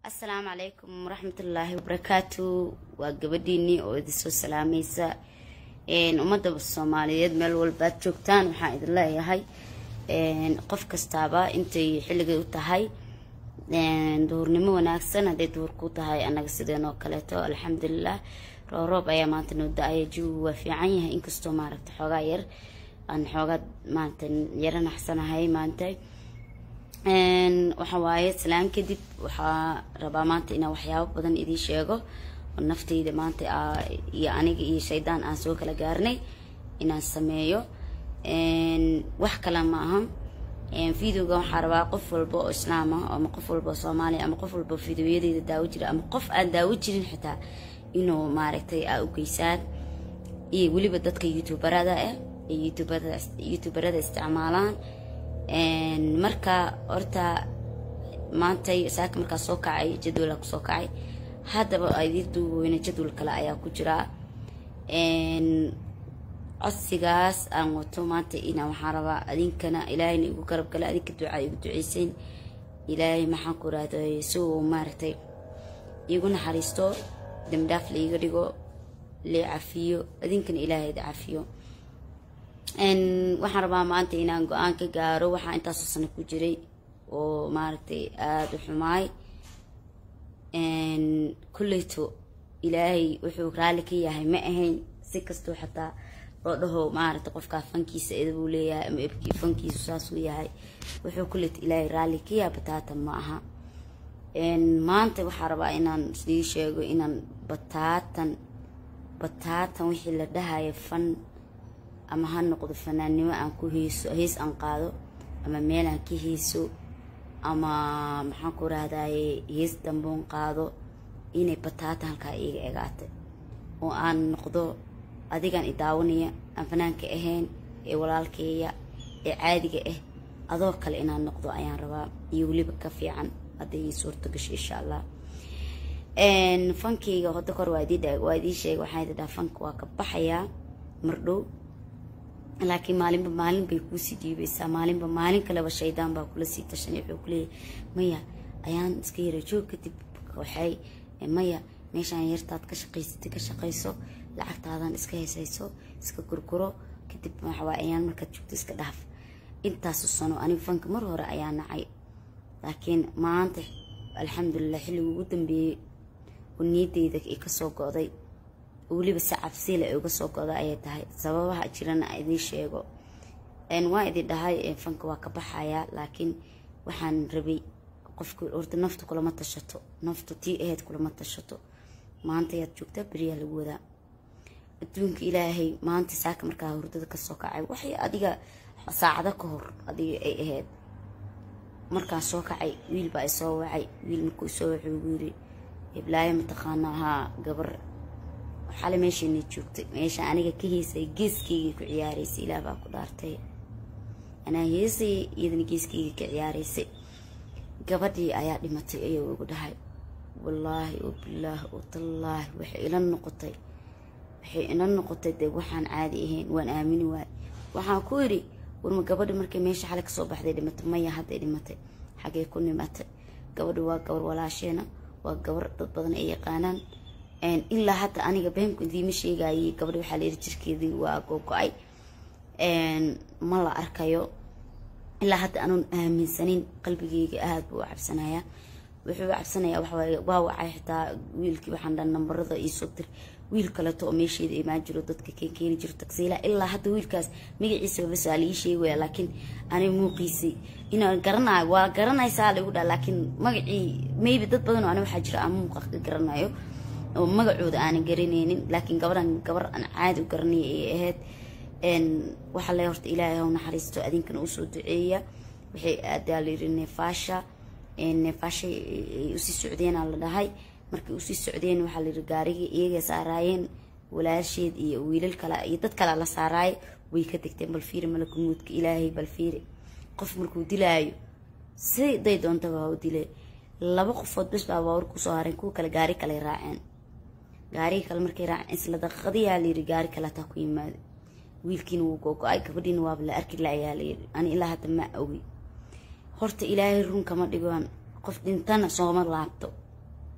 asalaamu calaykum waraxmatullaahi wabarakaatu waa gabadhiinii oo idinsoo salaamaysa ummadda soomaaliyeed meel walbaad joogtaan waxaan idin leeyahay qof kastaaba intay xilligay u tahay duhurnimo wanaagsan hadday duhur ku tahay annaga sideen oo kaleeto alxamdulilah rooroob ayaa maanta noo da-aya jawigu waa fiican yahay inkastoo maaragta xoogaa yar aan xoogaa maanta yaro naxsanahay maanta waxa waaye salaan kadib waxaa rabaa maanta inaan waxyaabo badan idiin sheego oo naftayda maanta iyo aniga iyo shaydaan aan soo kala gaarnay inaan sameeyo wax kale ma aha videoga waxaa rabaa qof walba oo islaam ah ama qof walba oo soomaaliya ama qof walba videoyadeyda daawo jira ama qof aan daawo jirin xitaa inuu maaragtay aa u geysaan iyo weliba dadka youtuberada ah ee youtuberada isticmaalaan marka horta maantay saaka markaa soo kacay jadwala kusoo kacay haddaba idii duuweyne jadwal kale ayaa ku jiraa codsigaas aan wato maanta inaa waxaan rabaa adinkana ilaahayna igu garab gala adinka ducaa igu duceysayn ilaahay maxaan ku rahday si uu maaragtay iigu naxariisto dambidhaaf laiga dhigo lee cafiyo adinkana ilaahayda cafiyo waxaan rabaa maanta inaan go-aan ka gaaro waxaa intaasoo sano ku jiray oo maaragtay aada u xumaay kulleyto ilaahay wuxuu raalli ka yahay ma ahayn si kastoo xataa loo dhaho maaragtay qofkaa fankiisa edabuu leeyahay ama ebkii fankiisu saasuu yahay wuxuu kulleyto ilaahay raalli ka yahay bataatan ma aha maanta waxaa rabaa inaan sii sheego inaan bataatan bataatan wixii la dhahaya fan ama ha noqdo fanaannimo aan ku heyso hees aan qaado ama meel aan ka heyso ama maxaan ku rahdaye hees damboon qaado inay bataata halkaa iiga egaatay oo aan noqdo adigaan i daawanaya aan fanaanka ahayn ee walaalkeeya ee caadiga ah adoo kale inaan noqdo ayaan rabaa iyo weliba ka fiican hadday ii suurto gasho insha allah fankeyga hodo kor waa idii sheegay waxaa idin dhaha fanka waa ka baxayaa mardhow laakiin maalinba maalin bay kuusii dhiibaysaa maalinba maalin kaleba shaydaan baa kula sii tashanay wuxuu kuleeyahy maya ayaan iska yara joog kadib waxay maya meeshaan yartaad ka shaqaysatay ka shaqayso lacagtaadan iska heesayso iska gurguro kadib waxawaa ayaan markaad joogto iska dhaaf intaasu sano anigu fanka mar hore ayaa nacay laakiin maanta alxamdulilah xilliga ugu dambeeyey oo niyadeyda i kasoo go-day weliba si cabsiila ay uga soo goda ayay tahay sababaha jirana idiin sheego waa idin dhahay fanka waa ka baxayaa laakiin waxaan rabay qofka horta naftu kulama tashato naftu tii aheyd kulama tashato maanta ayaad joogtaa beriyaa lagu wadaa adduunka ilaahay maanta saaka markaa hurdada kasoo kacay waxay adiga saacado ka hor adiga ay ahayd markaan soo kacay wiil baa isoo wacay wiil markuu isoo wacay ugu yiri hiblaayo mataqaana ahaa gabar xale meeshaynay joogtay meesha aniga ka heysay geeskeyga ku ciyaaraysay ilaah baa ku dhaartay anaa heesay iyadana geeskeyga ka ciyaaraysay gabadhii ayaa dhimatay ayuu igu dhahay wallaahi oo bilaahi oo tallaahi waxay ila noqotay waxay ila noqotay dee waxaan caadi ahayn waan aamini waay waxaan ku yidhi warma gabadha markay meesha xale kasoo baxday dhimatay maya hadday dhimatay xagee ku nimatay gabadha waa gabar walaasheena waa gabar dad badan ay yaqaanaan ilaa hadda aniga beenku idiima sheegayay gabadha waxaa layidhi jirkeedii waa gogo-ay ma la arkayo ilaa hadda anuun aaminsanin qalbigeyga aada buu u cabsanayaa wuxuu u cabsanayaa waxawaaye waa wacay xitaa wiilkii waxaan dhan nambarada iisoo dir wiil kaleeto oo meesheeda imaan jiro dadka keen keeni jiro tagsiila ilaa hadda wiilkaas magaciisa bas waa laii sheegaya laakiin ani muuqiisay inaan garanayo waa garanaysaa laigu dhaa laakiin magacii maybe dad badan oo ani waxaa jira aan muuqa ka garanayo oo magacooda aanan garanaynin laakiin gabadhan gabar aan caadi u garanaya ay ahayd waxaa le horta ilaahay haw naxariisto adinkana usoo duceeya waxay aadaa layiri neefaasha neefaashay ay usii socdeenaa la dhahay markay usii socdeen waxaa layiri gaarigii iyaga saaraayeen walaasheed iyo wiilal kale iyo dad kale la saaraaye way ka degteen bal fiiri malakumuudka ilaahay bal fiiri qof markuu dilaayo siday doontaba ha u dile laba qofood bes baa baawar kusoo hareen kuwa kale gaari kale raaceen gaarigii kale markay raaceen isla daqiiqadiyaa layiri gaari kale hataa ku yimaada wiilkiina wuu gogo-ay gabadhiina waaba la arki la ayaa layiri ani ilaa hadda ma ogi horta ilaahay run kama dhigoan qof dhintana sooma laabto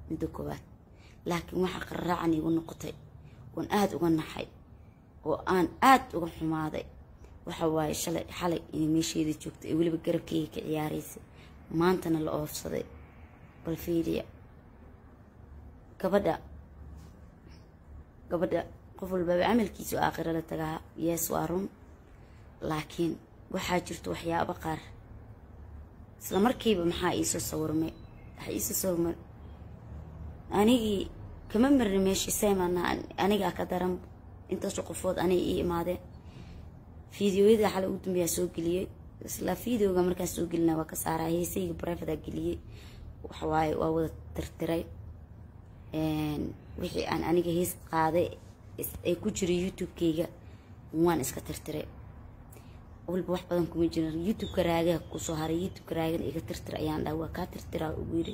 midda koowaad laakiin waxaa qarraacan iigu noqotay oon aada uga naxay oo aan aada uga xumaaday waxa waaye shalay xalay inay meesheeda joogto ee weliba garabkeyga ka ciyaaraysay maantana la oofsaday bal fiiriya gabadha gabadha qof walbaba camalkiisu aakhiro la tagaa yees waa run laakiin waxaa jirto waxyaabo qaar isla markiiba maxaa iisoo sawirmay waxaa iisoo sawirmay anigii kama marni meeshii seymana anigaa ka daran intaasoo qofood anay ii imaadeen fideoyada xalay ugu dambeeyaa soo geliyey isla videoga markaan soo gelina waa ka saaraa heesayga brivada geliyey waxawaaye waa wada tirtiray wixii aan aniga hees qaaday ee ku jiray youtube-keyga waan iska tirtiray walba wax badan kuma jiran youtube-ka raagaha kusoo haray youtube-ka raagana iga tirtir ayaan dhaha waa kaa tirtiraa ugu yiri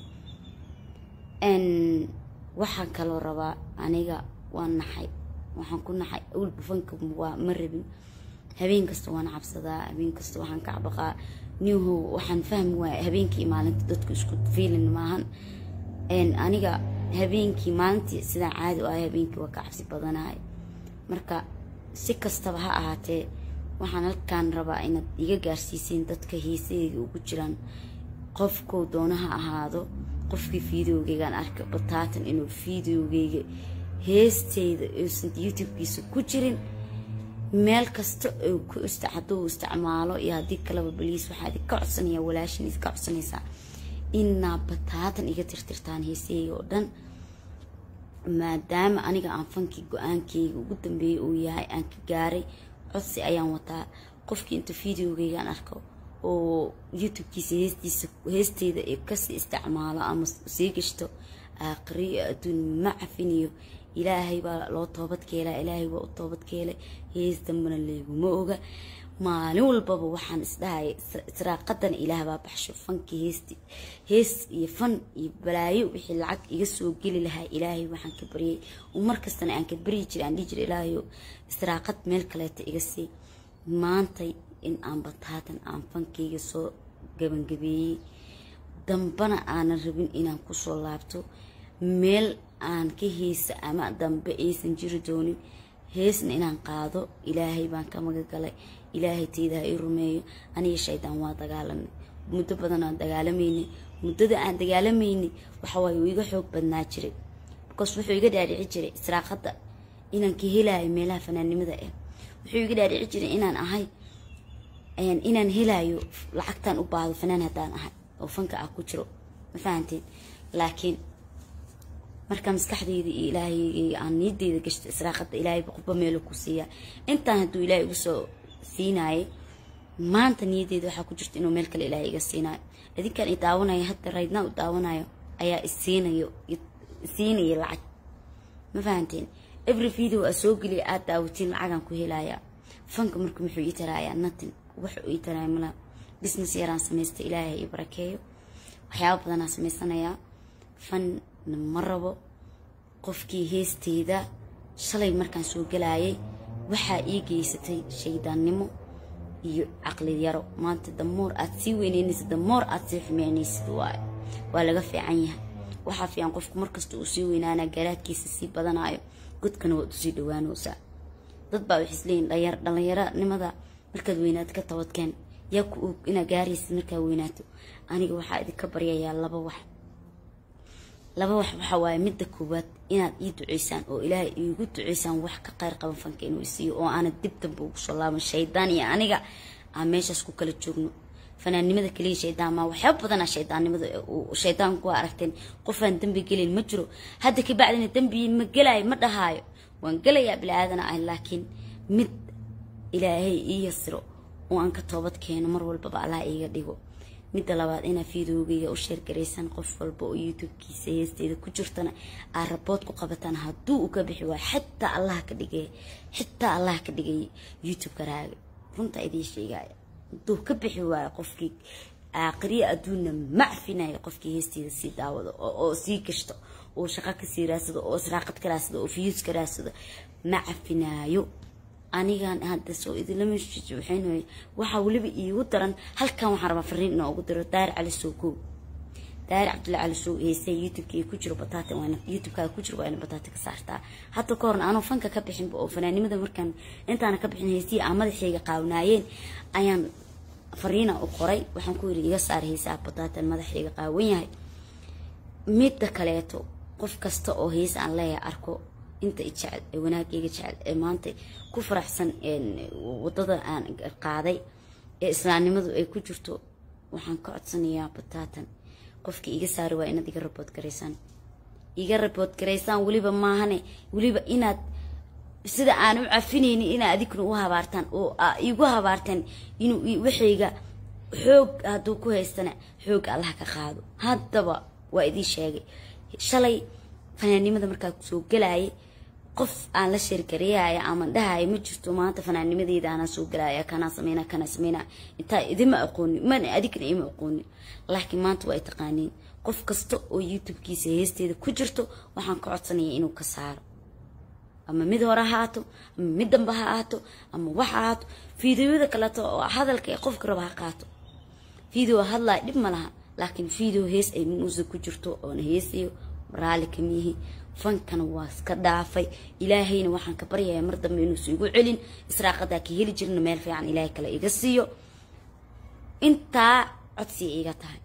waxaan kaloo rabaa aniga waan naxay waxaan ku naxay awalba fanka waa ma rabin habeen kasta waan cabsadaa habeen kasta waxaan ka cabaqaa niho waxaan fahmi waaya habeenkii maalinta dadku isku fiilin maahan aniga habeenkii maalintii sidaan caadi u ahay habeenkii waa ka cabsi badanahay marka si kastaba ha ahaatee waxaan halkaan rabaa inaad iga gaarsiisiin dadka heesaheyga ugu jiraan qofkou doona ha ahaado qofkii videogeygaan arkay bataatan inuu videogeyga heesteyda uusan youtube-kiisa ku jirin meel kasta oo ku hadduu isticmaalo iyo haddii kaleba baliis waxaa idinka codsanaya walaashin idinka codsanaysaa inaa bataatan iga tirtirtaan heesaheyga oo dhan maadaama aniga aan fankii go-aankeyga ugu dambeeyay uu yahay aan ka gaaray codsi ayaan wataa qofkii inta videogeygaan arko oo youtube-kiisa heestiisa heesteyda ee kasii isticmaalo ama sii gashto aakhiriyo adduun ma cafiniyo ilaahay baa loo toobadkeelaa ilaahay waa u toobadkeelay hees dambana leeguma oga maalin walbaba waxaan isdhahaya israaqadana ilaah baa baxsho fankii heesti hees iyo fan iyo balaayo wixii lacag iga soo geli lahaa ilaahay waxaan ka baryay oo markastana aan ka baryi jiray aan dhihi jiray ilaahayo israaqad meel kaleeta iga sii maantay in aan bataatan aan fankeyga soo gabangabeeyey dambana aanan rabin inaan kusoo laabto meel aan ka heesa ama dambe aysan jiri doonin heesna inaan qaado ilaahay baan ka magagalay ilaahay teyda ha ii rumeeyo aniga shaydaan waa dagaalanay muddo badan aan dagaalamaynay muddada aan dagaalamaynay waxawaaye uu iga xoog badnaa jiray bikaas wuxuu iga dhaadhici jiray israaqadda inaan ka helaayo meelaha fanaannimada ah wuxuu iga dhaadhici jiray inaan ahay inaan helaayo lacagtaan u baahdo fanaan haddaan ahay oo fanka ah ku jiro ma fahanteen laakiin marka maskaxdeyda iyo ilaahay aan niyadeyda gashto israaqada ilaahay qubba meelo ku siiyaa intaan hadduu ilaahay igu soo siinaayay maanta niyadeyda waxaa ku jirta inuu meel kale ilaahay iga siinaayo idinkaan i daawanayo hadda raydnaa u daawanayo ayaa isiinayo isiinaya lacag ma fahanteen every video aa soo geliya aad daawatiin lacagaan ku helayaa fanka marka muxuu ii taraayaa natin wuxuu ii taraaya mala business yaraan samaysta ilaahay ii barakeeyo waxyaaba badanaa samaysanayaa fan ma rabo qofkii heesteyda shalay markaan soo galaayay waxaa ii geysatay shaydaannimo iyo caqli yaro maanta damoor aad sii weyneynaysid damoor aad sii xumeynaysid waay waa laga fiican yahay waxaa fiican qofku markasta uu sii weynaanaa garaadkiisa sii badanayo godkana waad usii dhawaanaysaa dad baa waxay isleeyihin dhallinyaronimada markaad weynaato ka tabadkeen yaa ku og inaad gaaraysid markaa weynaato aniga waxaa idinka baryayaa laba wax laba wax waxaa waaye midda koowaad inaad ii duceysaan oo ilaahay iigu duceysaan wax ka qayr qaban fanka inuu isiiyo oo aanad dib damba ugu soo laaban shaydaan iyo aniga aan meeshaas ku kala joogno fanaannimada kaliya shaydaan maa waxyaaba badanaa shaydaannimada shaydaanku waa aragteen qofaan dembi gelin ma jiro hadda kabacdina dembi ma gelaayo ma dhahaayo waan gelayaa bilaaadana ah laakiin mid ilaahay ii yasiro oo aan ka toobad keeno mar walbaba allah iiga dhigo midda labaad inaa fideogeyga u sheergaraysaan qof walba oo youtube-kiisa heesteeda ku jirtana aad rabood ku qabataan hadduu u ka bixi waayo xitaa allah ka dhigay xitaa allah ka dhigay youtube-ka raaga runta idiin sheegaya hadduu ka bixi waayo qofkii aakhiriya adduunna macfinaya qofkii heesteeda sii daawado oo sii gashto oo shaqo kasii raadsado oo israaqad ka raadsado oo fiyuus ka raadsado ma cafinaayo anigan hadda soo idinlama waxayn waxaa weliba iigu daran halkan waxaan rabaa fariin inaa ugu diro daar cali soo koow daahir cabdulla cali show heese youtubeka ku jiro bataata waana youtubekaaga ku jiro waa ina bataata ka saartaa hadda ka horna anuu fanka ka bixinba oo fanaanimada markaan intaana ka bixin heesihii aan madaxayga qaawnaayeen ayaan fariina u qoray waxaan ku yiri iga saar heesaha bataatan madaxayga qaawan yahay midda kaleeto qof kasta oo hees aan leeyahay arko inta jecel ee wanaagayga jecel ee maanta ku faraxsan wadada aan qaaday ee islaamnimadu ay ku jirto waxaan ka codsanayaa bataatan qofkii iga saari waa inaad iga rabood garaysaan iga rabood garaysaan weliba maahane weliba inaad sida aan u cafinaynin inaad adigna u habaartaan oo igu habaartaan inuu waxayga xoog hadduu ku haystana xoog allah ka qaado haddaba waa idiin sheegay shalay fanaannimada markaa kusoo gelaayay qof aan la sheergareeyaya ama dhahaya ma jirto maanta fanaannimadeeda anaa soo gelaya kanaa sameyna kanaa sameyna intaa idima aqoonin mana adigna ima aqoonin laakiin maanta waa ay taqaaniin qof kasta oo youtube-kiisa heesteeda ku jirto waxaan ka codsanaya inuu ka saaro ama mid hore ha ahaato ama mid damba ha ahaato ama wax ha ahaato fideoyada kaleeto oo hadalka ee qofka raba ha qaato video hadlaya dhib ma laha laakiin video hees ay muusig ku jirto oona heesayo raali kamiyihi fankana waa iska dhaafay ilaahayna waxaan ka baryayaa mar dambe inuusa igu celin israaqadaa ka heli jirna meel fiican ilaahay kale iga siiyo intaa codsiya iga tahay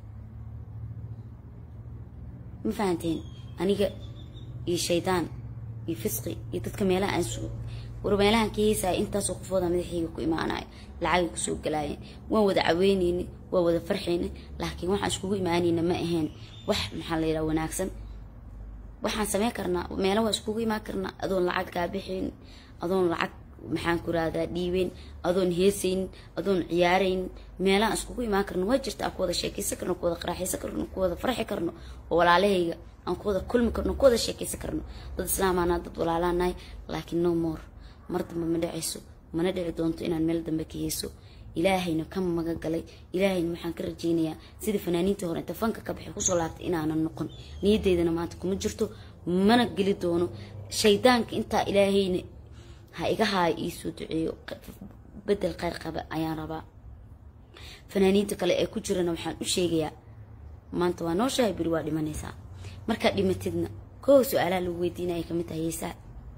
ma fahanteen aniga iyo shaydaan iyo fisqi iyo dadka meelaha aan war meelahan ka heesaya intaasoo qofooda madaxayga ku imaanayo lacagay kusoo galaayeen waan wada caweyneyni waa wada farxayna laakiin waxaan iskugu imaanayna ma ahayn wax maxaa la yidhaha wanaagsan waxaan sameyn karnaa meelo waa iskugu imaan karnaa adoon lacag kaa bixayn adoon lacag maxaan ku rahdaa dhiibeyn adoon heesaynin adoon ciyaaraynin meelahaan iskugu imaan karno waa jirta aan ku wada sheekaysan karno ku wada qaraaxaysan karno ku wada farxi karno oo walaalahayga aan ku wada kulmi karno ku wada sheekaysan karno dad islaamaanaa dad walaalaanahay laakiin no more mar dambe ma dhacayso mana dhici doonto inaan meel dambe ka heeso ilaahayna ka maga galay ilaahayna waxaan ka rajeynayaa sidii fanaaniintii hore inta fanka ka baxay kusoo laabtay inaanan noqon niyadeydana maanta kuma jirto mana geli doono shaydaanka intaa ilaahayna ha iga haayo iisoo duceeyo bedel kheyr qaba ayaan rabaa fanaaniinta kale ee ku jirana waxaan u sheegayaa maanta waa nooshahay beri waa dhimanaysaa markaad dhimatidna koow su-aalaha lagu weydiinaya kamid tahay heesaa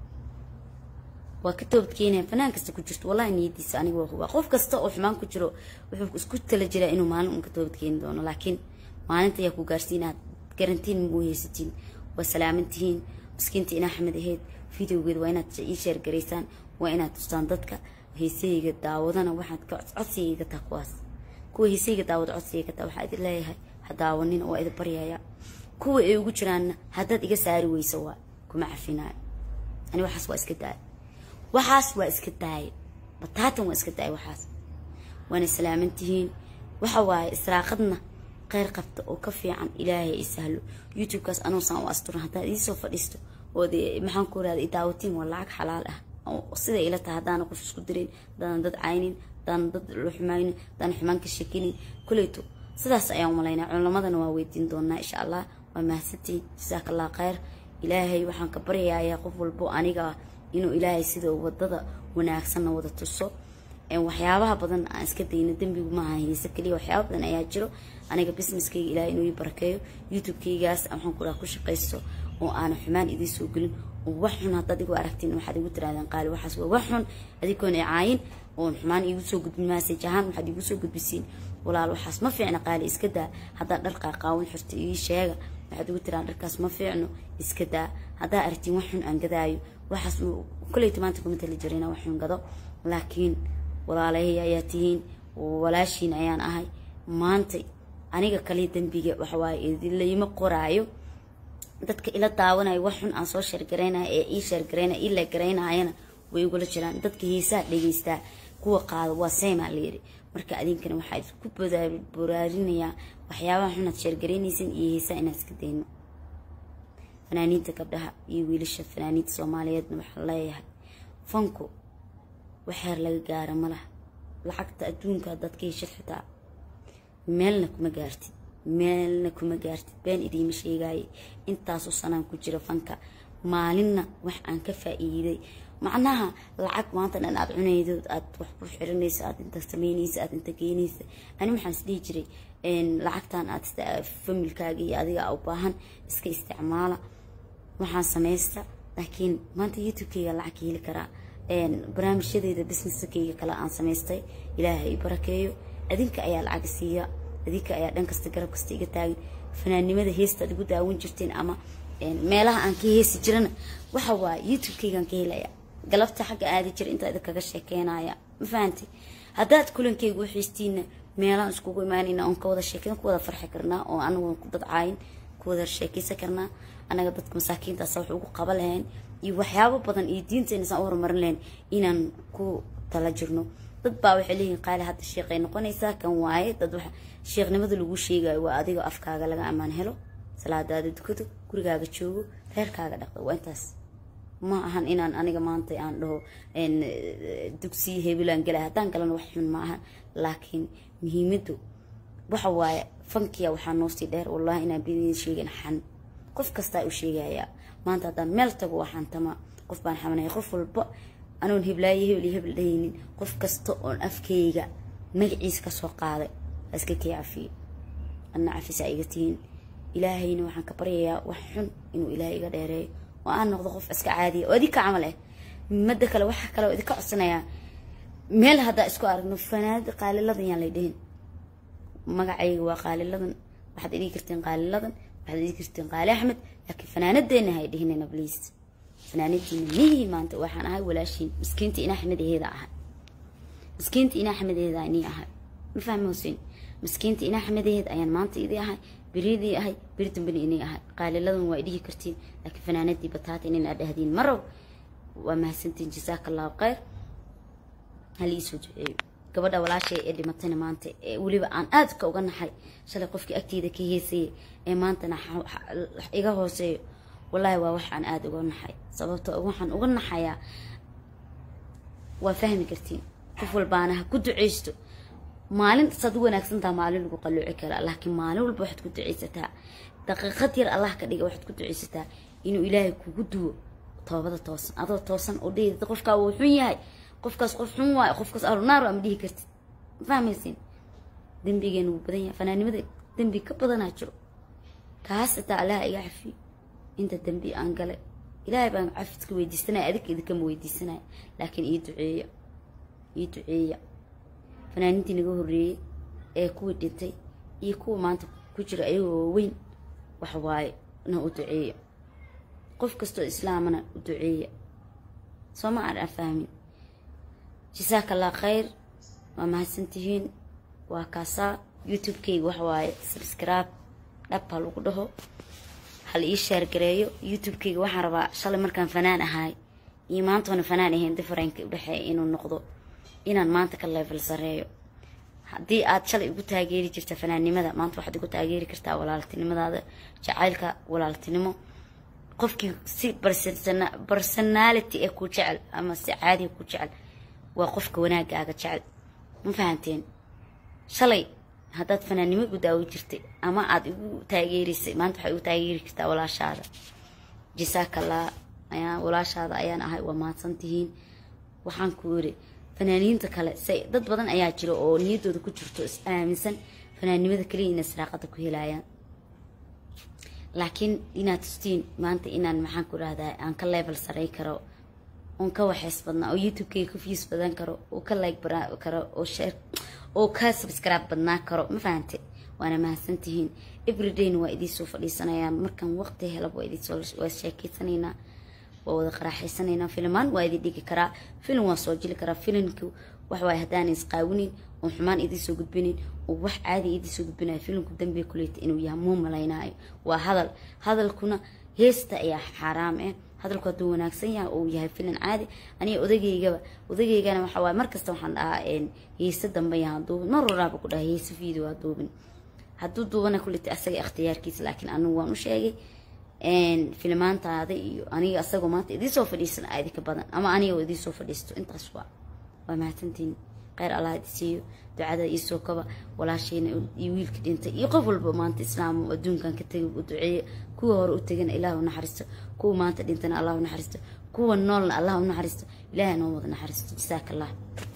waa ka toobadkeenaya fanaan kasta ku jirto wallahi niyadiisa aniga waa hubaa qof kasta oo xumaan ku jiro wuxuu isku tala jiraa inuu maalin un ka toobadkeeni doono laakiin maalinta ayaa ku gaarsiinaad garantiin mau haysatiin waa salaaman tihiin miskiinta in axmed ahayd videogeeda waa inaad ii sheergaraysaan waa inaad tustaan dadka heesahayga daawadana waxaad ka codsigayga taa kuwaas kuwa heesahayga daawada codsigayga taa waxaa idin leeyahay ha daawanina waa idin baryaya kuwa ay ugu jiraanna haddaad iga saari weyso waa kuma cafinaayo ani waxaas waa iska daaya waxaas waa iska daaya bataatan waa iska daaya waxaas waana salaaman tihiin waxa waaye israaqadna kheyr qabta oo ka fiican ilaahay i sahlo youtube-kaas anuusaan u asturan haddaad iisoo fadhiisto ood maxaan ku rahda idaawatiin waa lacag xalaal ah sida ila tahay haddaana qof isku dirin haddaanan dad caynin haddaanan dad la xumaynin haddaanan xumaan ka shekinin koleyto sidaas ayaan umalaynaa culamadana waa weydiin doonaa insha allah waa mahadsantiin jasaaka allah kheyr ilaahay waxaan ka baryayaa qof walbo aniga inuu ilaahay sida wadada wanaagsanna wada tuso waxyaabaha badan aan iska dayno dembigu maaha heese kaliya waxyaaba badan ayaa jiro aniga businesskayga ilaahay inuu ii barakeeyo youtube-kaygaas waxaan ku dhaha ku shaqaysto oo aanan xumaan idiin soo gelin oo wax xun haddaad igu aragtiin waxaad igu tirahdeen qaali waxaas waa wax xun adikoon icaayin oon xumaan iigu soo gudbin maasaj ahaan waxaad iigu soo gudbisiin walaal waxaas ma fiicna qaali iska daa haddaad dhar qaaqaawan xirta ii sheega waxaad igu tirahdeen dharkaas ma fiicno iska daa haddaa aragtiin wax xun aan gadaayo waxaas koleyta maanta kuma tali jirina wax xun gado laakiin walaalahay ayaa tihiin walaashiin ayaan ahay maanta aniga kaliya dembiga waxawaaye layma qoraayo dadka ila daawanayo wax xun aan soo sheergaraynaya ee ii sheergaraynaya ii leegaraynayana way igula jiraan dadka heesaha dhegeystaa kuwa qaado waa seymaa layiri marka adinkana waxaa isku boraarinayaa waxyaabaha xunaad sheergaraynaysan iyo heesaha inaad iska dayno fanaaniinta gabdhaha iyo wiilasha fanaaniinta soomaaliyeedna waxaa leeyahay fanku waxeer laga gaara ma laha lacagta adduunka haddaad ka heshid xitaa meelna kuma gaartid meelna kuma gaartid been idiima sheegaaye intaasoo sanaan ku jira fanka maalinna wax aan ka faa-iiday macnaha lacag maanta dhan aad cunaydo aad wax ku xiranaysa aad inta sameynaysa aad inta geynaysa ani waxaan isdhihi jiray lacagtan aad familkaaga iyo adiga u baahan iska isticmaala waxaan samaysta laakiin maanta youtube-kayga lacag ka heli karaa barnaamijyadeeda businesskayga kale aan samaystay ilaaha i barakeeyo adinka ayaa lacag siiya adinka ayaa dhan kasta garab kasta iga taagin fanaannimada heesta ad igu daawan jirteen ama meelaha aan ka heesi jirana waxa waaye youtube-kaygaan ka helaya galabta xagga aadi jira intaa idinkaga sheekeynaya ma fahanti haddaad kulankayga u xiistiina meelaan iskugu imaanayna oon ka wada sheekeyn ku wada farxi karnaa oo anagoon ku dadcaayin ku wada sheekeysan karnaa anaga dadka masaakiintaasa wax ugu qaba lahayn iyo waxyaabo badan iyo diinteena saan u horumarin lahayn inaan ku tala jirno dad baa waxay leeyihin qaali hadda sheeqay noqonaysaa kan waaye dad wax sheekhnimada lagu sheegayo waa adiga afkaaga laga ammaan helo salaadaada dukado gurigaaga joogo reerkaaga dhaqdo waa intaas ma ahan inaan aniga maanta aan dhaho dugsiya hebelaan galay haddaan galana wax xun ma ahan laakiin muhiimadu waxa waaye fankiya waxaa noosii dheer wallahi inaan bidin sheegin xan qof kastaa u sheegayaa maanta haddaan meel tago waxaan tama qof baan xamanaya qof walba anoon heblaayo hebel iyo hebel dhahaynin qof kasta oon afkayga magaciisa kasoo qaaday ha iska kii cafiyo adna cafisaa iga tihiin ilaahayna waxaan ka baryayaa wax xun inuu ilaahay iga dheereeyo oo aan noqdo qof iska caadiya oo idinka camal ah mada kale waxaa kale oo idinka codsanayaa meel haddaa isku aragno fanaanada qaaliladan yaan lay dhihin magacayga waa qaaliladan waxaad idhigi karteen qaaliladan waxaad idhigi karteen qaali axmed laakiin fanaanadeena hay dhihinayna bliis fanaanadiina mihii maanta waxaan ahay walaashiin miskiinta ina axmedaheeda ahay miskiinta ina axmedaheeda nii ahay ma fahmi huseen miskiinta ina axmedaheed ayaan maanta idii ahay beridii ahay beri dambena inay ahay qaaliladan waa idhihi kartiin laakiin fanaanadii bataata inin aad dhahdiin marow waa mahadsantiin jasaaka allahu khayr haliisoo duceeyo gabadha walaashay ee dhimatayna maanta ee weliba aan aadka uga naxay shalay qofkii agteyda ka heesayay ee maantana iga hooseeyo wallaahi waa wax aan aada uga naxay sababto waxaan uga naxayaa waa fahmi kartiin qof walbaana ha ku duceysto maalin saad u wanaagsantaha maalin lagu qalooci karaa laakiin maalin walba waxaad ku duceysataa daqiiqad yar allah ka dhiga waxaad ku duceysataa inuu ilaahay kugu duwo toobada toosan adoo toosan oo dhehid qofkaa wuu xun yahay qofkaas qof xun waayo qofkaas arunaar ama dhihi kartid ma fahmaysin dembigeena wuu badan yahay fanaanimada dembi ka badanaa jiro kaas xitaa allaha iga cafiyo inta dembi aan galay ilaahay baan cafidka weydiisanaya adinka idinkama weydiisanaya laakiin ii duceeya ii duceeya fanaaniintii naga horreeyey ee kuwii dhintay iyo kuwa maanta ku jira ayagoo waaweyn wax waaye na u duceeya qof kastoo islaamana u duceeya soo ma aan fahmin jasaaka allah khayr waa mahadsantihiin waa kaasaa youtube-kayga wax waaye subscribe dhab ha lagu dhaho hal ii sheergareeyo youtube-kayga waxaan rabaa shalay markaan fanaan ahaay iyo maantoona fanaan ahayn differenka udhexeeya inuu noqdo inaan maanta ka level sareeyo haddii aad shalay igu taageeri jirta fanaannimada maanta waxaad igu taageeri kartaa walaaltinimadaada jacaylka walaaltinimo qofkii si personality ee ku jecel ama si caadiga ku jecel waa qofka wanaagaaga jecel ma fahanteen shalay haddaad fanaannimo igu daawo jirtay ama aada igu taageerisay maanta waxaad igu taageeri kartaa walaashaada jasaakallah ayaa walaashaada ayaan ahay waa mahadsantihiin waxaan ku yiri fanaaniinta kale say dad badan ayaa jira oo niyaddooda ku jirto is aaminsan fanaannimada kaliya inay saraaqada ku helayaan laakiin inaad tustiin maanta inaan maxaan ku dhahdaa aan ka level saray karo oon ka waxeys badnaa oo youtube-kayga ka views badan karo oo ka like baran karo oo share oo ka subscribe badnaa karo ma fahante waana mahadsantihiin everydayna waa idiinsoo fadhiisanayaan markaan waqti helaba waa idinsoo waa sheekeysanaynaa waa wada qaraaxaysanaynaa filmaan waa idin dhigi karaa filim waa soo jili karaa filimku waxwaay haddaan isqaawinin oo xumaan idinsoo gudbinin oo wax caadi idinsoo gudbinayo filimku dambiga kuleyta inuu yahay muu malaynaayo waa hadal hadalkuna heesta ayaa xaaraam ah hadalku hadduu wanaagsan yahay oo yahay filim caadi aniga odageygaba odageygana waxa waaye markasta waxaan dhahaa heese dambe yahaan duubin mar waraaba ku dhaha heese video ha duubin hadduu duubana kuleyta asaga ikhtiyaarkiisa laakiin anigu waan u sheegay filimaantaada iyo aniga asagoo maanta idinsoo fadhiisan aa idinka badan ama aniga oo idinsoo fadhiisto intaas waa waa mahadsantiin kheyr allah idi siiyo ducada iisoo kaba walaashayna iyo wiilka dhintay iyo qof walba maanta islaam adduunkan ka tegay u duceeya kuwa hore u tegana ilaah u naxariisto kuwa maanta dhintana allah u naxariisto kuwa noolna allah u naxariisto ilaah inoo wada naxariisto jasaaka allah